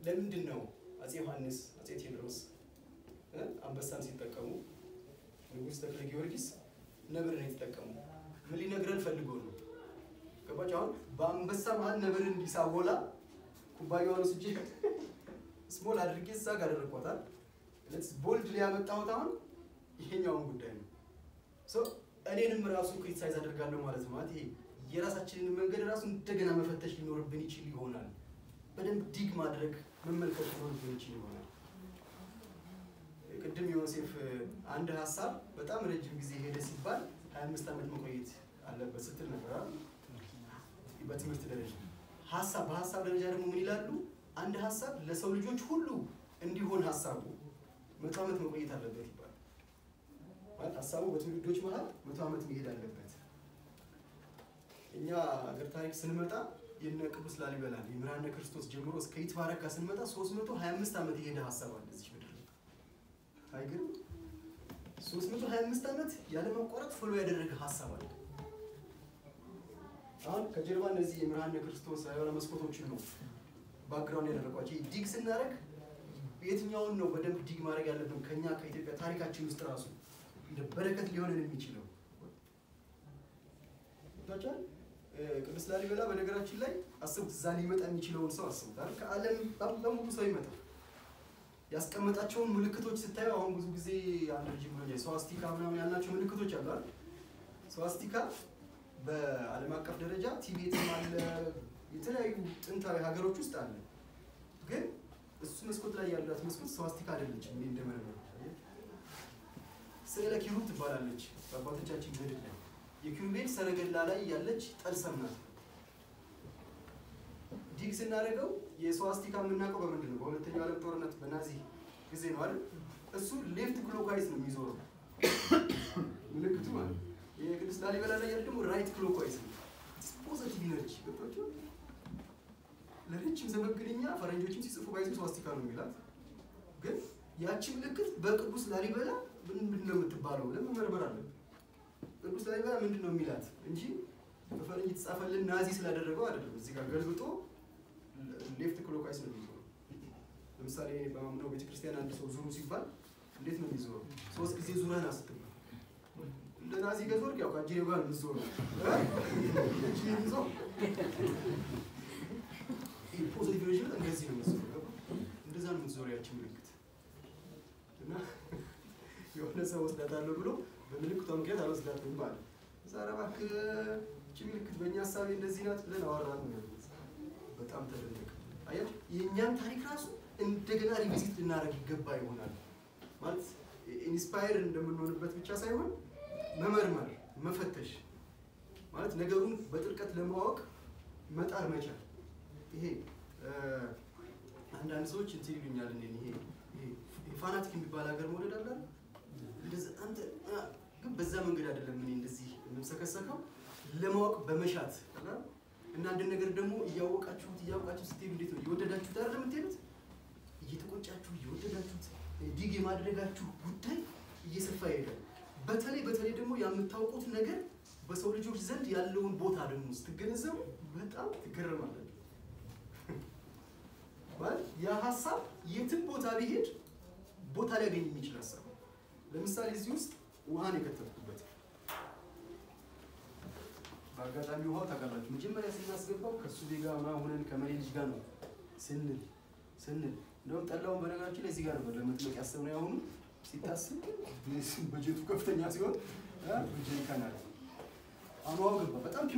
ለምንድን ነው አፄ ዮሐንስ አፄ ቴዎድሮስ እ አንበሳን ሲጠቀሙ ንጉሥ ተክለ ጊዮርጊስ ነብርን የተጠቀሙ? ምን ሊነግረን ፈልጎ ነው? ገባች? አሁን በአንበሳ መሀል ነብርን እንዲሳቦላ ኩባያውን ወስጄ ስሞል አድርጌ እዛ ጋር አደረግኳታል። ቦልድ ሊያመጣሁት አሁን ይሄኛውን ጉዳይ ነው። ሶ እኔንም ራሱ ክሪቲሳይዝ አደርጋለሁ ማለት ነው። ማለት ይሄ የራሳችንን መንገድ ራሱ እንደገና መፈተሽ ሊኖርብን ይችል ይሆናል። በደንብ ዲግ ማድረግ መመልከት ሊኖርብን ይችል ይሆናል። ቅድም ዮሴፍ አንድ ሀሳብ በጣም ረጅም ጊዜ ሄደ ሲባል 25 ዓመት መቆየት አለበት ስትል ነበር አይደል? በትምህርት ደረጃ ሀሳብ በሀሳብ ደረጃ ደግሞ ምን ይላሉ? አንድ ሀሳብ ለሰው ልጆች ሁሉ እንዲሆን ሀሳቡ መቶ ዓመት መቆየት አለበት ይባላል። ማለት ሀሳቡ በትውልዶች መሀል መቶ ዓመት መሄድ አለበት። እኛ ሀገር ታሪክ ስንመጣ የነ ቅዱስ ላሊበላ የምርሃነ ክርስቶስ ጀምሮ እስከ ይትባረካ ስንመጣ 325 ዓመት የሄደ ሀሳብ አለ እዚህ ምድር ላይ አይገርም? 325 ዓመት ያለማቋረጥ ፎሎ ያደረገ ሀሳብ አለ። አሁን ከጀርባ እነዚህ የምርሃነ ክርስቶስ የሆነ መስኮቶችን ነው ባክግራውንድ ያደረጓቸው። ይሄ ዲግ ስናደርግ የትኛውን ነው በደንብ ዲግ ማድረግ ያለብን? ከኛ ከኢትዮጵያ ታሪካችን ውስጥ ራሱ እንደ በረከት ሊሆንን የሚችለው ታቻል ቅዱስ ላሊበላ በነገራችን ላይ አስቡት፣ እዛ ሊመጣ የሚችለውን ሰው አስቡት አይደል? ከዓለም በሙሉ ሰው ይመጣል። ያስቀመጣቸውን ምልክቶች ስታዩ አሁን ብዙ ጊዜ አንድ ልጅ ብሎኛል፣ ስዋስቲካ ምናምን ያልናቸው ምልክቶች አሉ አይደል? ስዋስቲካ በዓለም አቀፍ ደረጃ ቲቤትም አለ፣ የተለያዩ ጥንታዊ ሀገሮች ውስጥ አለ። ግን እሱ መስኮት ላይ ያላት መስኮት ስዋስቲካ አይደለችም። እኔ እንደመረመሩ ስዕለ ኪሩብ ትባላለች በአባቶቻችን ገድል ላይ የኪሩቤል ሰረገላ ላይ ያለች ጠልሰም ናት። ዲግ ስናደርገው የስዋስቲካ የምናውቀው በምንድን ነው? በሁለተኛው ዓለም ጦርነት በናዚ ጊዜ ነው አይደል? እሱ ሌፍት ክሎክዋይዝ ነው የሚዞረው ምልክቱ ማለት ነው። የቅዱስ ላሊበላ ላይ ያለ ደግሞ ራይት ክሎክዋይዝ ነው። ፖዘቲቭ ኢነርጂ ገብቷቸው ለረጅም ዘመን ግን እኛ ፈረንጆችም ሲጽፉ ባይዙ ስዋስቲካ ነው የሚላት። ግን ያቺ ምልክት በቅዱስ ላሊበላ ምንድን ነው የምትባለው ብለን መመርመር አለብን። ቅዱስ ላሊበላ ምንድን ነው የሚላት እንጂ በፈረንጅ የተጻፈልን ናዚ ስላደረገው አይደለም። እዚህ ጋር ገልብጦ ሌፍት ክሎክዋይዝ ነው የሚዞረው። ለምሳሌ በማምነው ቤተክርስቲያን አንድ ሰው ዙሩ ሲባል እንዴት ነው የሚዞረው? ሶስት ጊዜ ዙረህን አስትባል እንደ ናዚ ገዞር ያው ከአጅሬው ጋር የምትዞረው እጅህን ይዞ ፖዚቲቭ ሬጅመንት እንደዚህ ነው የምትዞረው። እንደዛ ነው የምትዞረው ያቺ ምልክት እና የሆነ ሰው ወስዳታለሁ ብሎ በምልክቷ ምክንያት አልወስዳትም ባለ እዛ ኧረ እባክህ ይህቺ ምልክት በእኛ ሀሳቤ እንደዚህ ናት ብለን አወራን ነው ያሉት። በጣም ተደነቀ። አያችሁ የእኛን ታሪክ ራሱ እንደገና ሪቪዚት ልናደርግ ይገባ ይሆናል ማለት ኢንስፓየር እንደምንሆንበት ብቻ ሳይሆን መመርመር፣ መፈተሽ ማለት ነገሩን በጥልቀት ለማወቅ መጣር መቻል። ይሄ አንዳንድ ሰዎች እንትን ይሉኛል እኔን ይሄ ፋናቲክ የሚባል ሀገር መውደድ አለ እንደዚህ አንተ ግን በዛ መንገድ አይደለም። እኔ እንደዚህ የምሰከሰከው ለማወቅ በመሻት እና አንድ ነገር ደግሞ እያወቃችሁት እያወቃችሁ ስትሄዱ እንዴት ነው እየወደዳችሁት አይደለም የምትሄዱት? እየተቆጫችሁ እየወደዳችሁት ዲግ የማድረጋችሁ ጉዳይ እየሰፋ ይሄዳል። በተለይ በተለይ ደግሞ የምታውቁት ነገር በሰው ልጆች ዘንድ ያለውን ቦታ ደግሞ ስትገነዘቡ በጣም ትገረማላችሁ። ማለት ያ ሀሳብ የትም ቦታ ቢሄድ ቦታ ሊያገኝ የሚችል ሀሳብ ነው። ለምሳሌ እዚህ ውስጥ ውሃን የከተትኩበት በአጋጣሚ ውሃው ታውቃላችሁ፣ መጀመሪያ ስናስገባው ከሱ ዜጋ ምናምን ሆነን ከመሌ ልጅ ጋር ነው ስንል ስንል እንደውም ጠላውን በነገራችን ላይ እዚህ ጋር ነበር ለመጥመቅ ያሰብነው። ያሁኑ ሲታስብ በጀቱ ከፍተኛ ሲሆን በጀሪካን አለ አሁን ውሃው ገባ በጣም